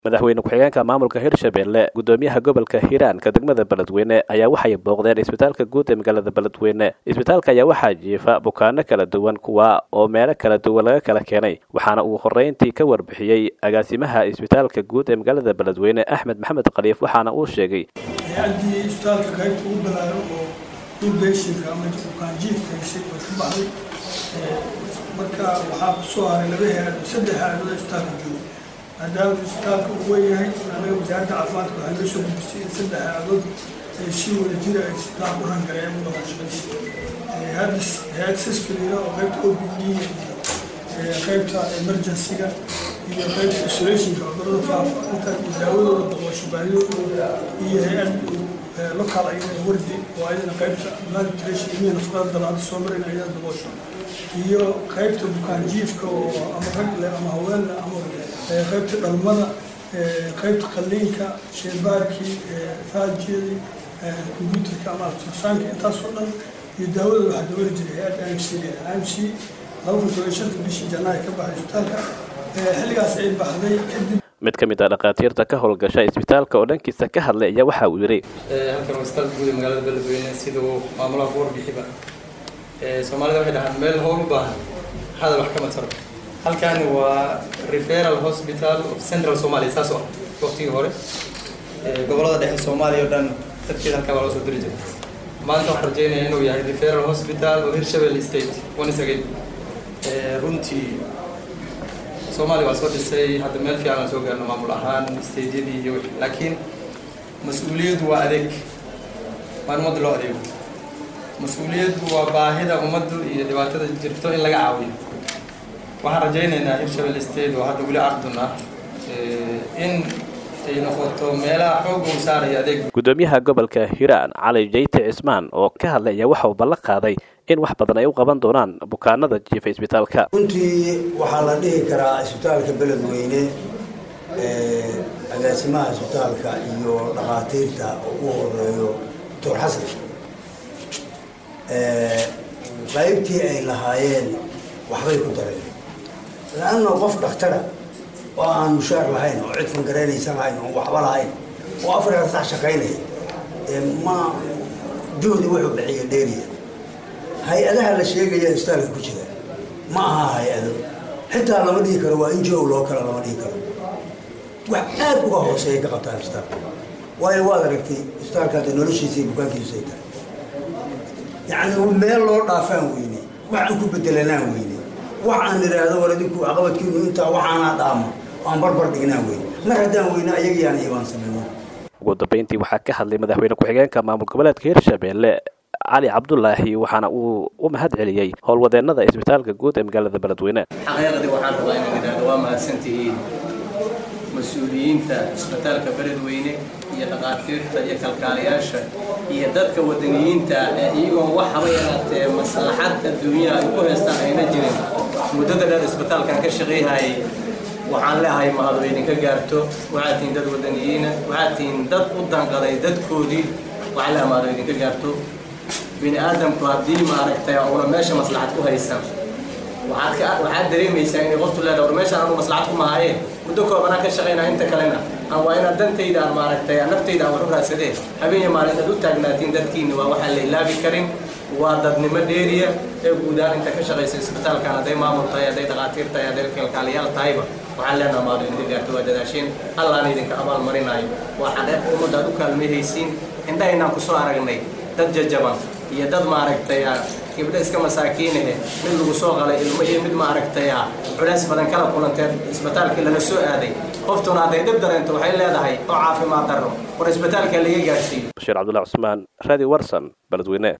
madaxweyne ku-xigeenka maamulka hirshabelle gudoomiyaha gobolka hiiraanka degmada beledweyne ayaa waxay booqdeen isbitaalka guud ee magaalada beledweyne isbitaalka ayaa waxaa jiifa bukaano kala duwan kuwa oo meelo kala duwan laga kala keenay waxaana uu horeyntii ka warbixiyey agaasimaha isbitaalka guud ee magaalada beledweyne axmed maxamed khaliif waxaana uu sheegay hay-addii isbitaalka qaybta ugu balaaran oo inbeshinka ama bukaanjiifka heshay way ka baxday marka waxaa kusoo haray laba hay-adood saddex hay-adood isbitaalka jooga maadaama isbitaalka uu weynyahay anaga wasaaradda caafimaadka waxay noo soo gudbisay in saddex hay-adood ay si wada jira ay isbitaalka u rangareeyaan u dhaqaashaqaysa hay-adda hay-ad sisfiliina oo qaybta o b d iyo qaybta emergency-ga iyo qaybta isolationka cudurada faafa intaas iyo daawadooda daboosho baahidooda iyo hay-ad local ayada wardi oo ayadana qaybta malnutrition iyo nafaqada dalaada soo marin ayada daboosho iyo qaybta bukaanjiifka oo ama rag leh ama haween leh ama qaybta dhalmada qaybta qalliinka sheebaarkii faajiyadii combyuterka ama altrasaanka intaasoo dhan iyo daawadooda waxaa dabali jiray hay-adda imc imc laba kun toban shanta bishii janaayo ka baxay isbitaalka xilligaas ay baxday kadib mid ka mid ah dhakhaatiirta ka howlgasha isbitaalka oo dhankiisa ka hadlay ayaa waxa uu yidhi halkan waa isbitaalka guud ee magaalada beledweyne siduu maamulaha ku warbixiba soomaalida waxay dhahaan meel howl u baahan hadal wax kama taro halkani waa referal hospital of central somalia saas oo ah waqtigii hore gobolada dhexe soomaaliya o dhan dadkeeda halkaa waa loo soo diri jiray maanta waxaan rajeynaya inuu yahay referal hospital oo hirshabelle state once again runtii soomaaliya waa soo dhisay hadda meel fiican aan soo gaarno maamul ahaan stadeyadii iyo wixii laakiin mas-uuliyaddu waa adeeg waa in ummadda loo adeego mas-uuliyaddu waa baahida ummaddu iyo dhibaatada jirto in laga caawiyo waxaan rajaynaynaa hirshabelle state oo hadda weli ardun ah in ay noqoto meelaha xoog uu saaraya adeeg gudoomiyaha gobolka hiiraan cali jayte cismaan oo ka hadlay ayaa waxa uu ballan qaaday in wax badan ay u qaban doonaan bukaanada jiifa isbitaalka runtii waxaa la dhihi karaa isbitaalka beledweyne agaasimaha isbitaalka iyo dhakhaatiirta ugu horeeyo doctor xasan qaybtii ay lahaayeen waxbay ku dareen laanna qof dhakhtara oo aan mushaar lahayn oo cid fangareynaysan lahayn oo waxba lahayn oo afrika sax shaqaynaya ma juhdi wuxuu bixiya dheeriya hay-adaha la sheegaya isbitaalka ku jira ma aha hay-ado xitaa lama dhihi karo waa injo loo kala lama dhihi karo wax aad uga hooseeya ka qabtaan isbitaalka waayo waad aragtay isbitaalka hadda noloshiisa iyo bukaankiisu ay tahay yacni meel loo dhaafaan weyne wax aan ku bedelanaan weyne wax aan idhaahdo war idinku caqabadkiinu intaa waxaanaa dhaamo aan barbar dhignaan weyne mar haddaan weyne ayagiyaana ibaansanayno ugu dambeyntii waxaa ka hadlay madaxweyne ku-xigeenka maamul goboleedka hirshabelle cali cabdulaahi waxaana uu u mahad celiyey howlwadeenada isbitaalka guud ee magaalada beledweyne xaqiiqdii waxaan rabaa inaan idhaahdo waa mahadsantihiin mas-uuliyiinta isbitaalka beledweyne iyo dhakhaatiirta iyo kalkaalayaasha iyo dadka wadaniyiinta ee iyagoo wax haba yaraatee maslaxad adduunyaha ay ku haystaan ayna jirin muddada dheer isbitaalkan ka shaqayhayay waxaan leeahay mahadu idinka gaarto waxaad tihiin dad wadaniyiina waxaad tihiin dad u danqaday dadkoodii waxaan leeahay mahadu idinka gaarto bini aadamku haddii maaragtay una meesha maslaxad ku haysan waxaad waxaad dareemaysaa inay qoftu leedahay war meeshaan anu maslaxad ku mahaaye muddo koobanaan ka shaqaynaa inta kalena aan waa inaad dantayda aan maaragtay naftayda aan wax u raadsadee habeen iyo maalin aad u taagnaatiin dadkiina waa waxaan la ilaabi karin waa dadnimo dheeriya ee guud ahaan inta ka shaqaysa isbitaalkan hadday maamul tahay hadday dhakhaatiir tahay hadday kalkaaliyaal tahayba waxaan leenaha maadu idinka gaarto waa dadaasheen allaana idinka abaal marinaayo waa xaqeeq ummadda aad u kaalmayhaysiin indhahaynaan kusoo aragnay dad jajaban iyo dad maaragtay gabdho iska masaakiinahe mid lagu soo qalay ilmo iyo mid maaragtay culays badan kala kulanteen isbitaalkii lala soo aaday qoftuna hadday dhib dareento waxay leedahay oo caafimaad darro war isbitaalka laga gaarsiiyo bashiir cabdullahi cusmaan radio warson beledweyne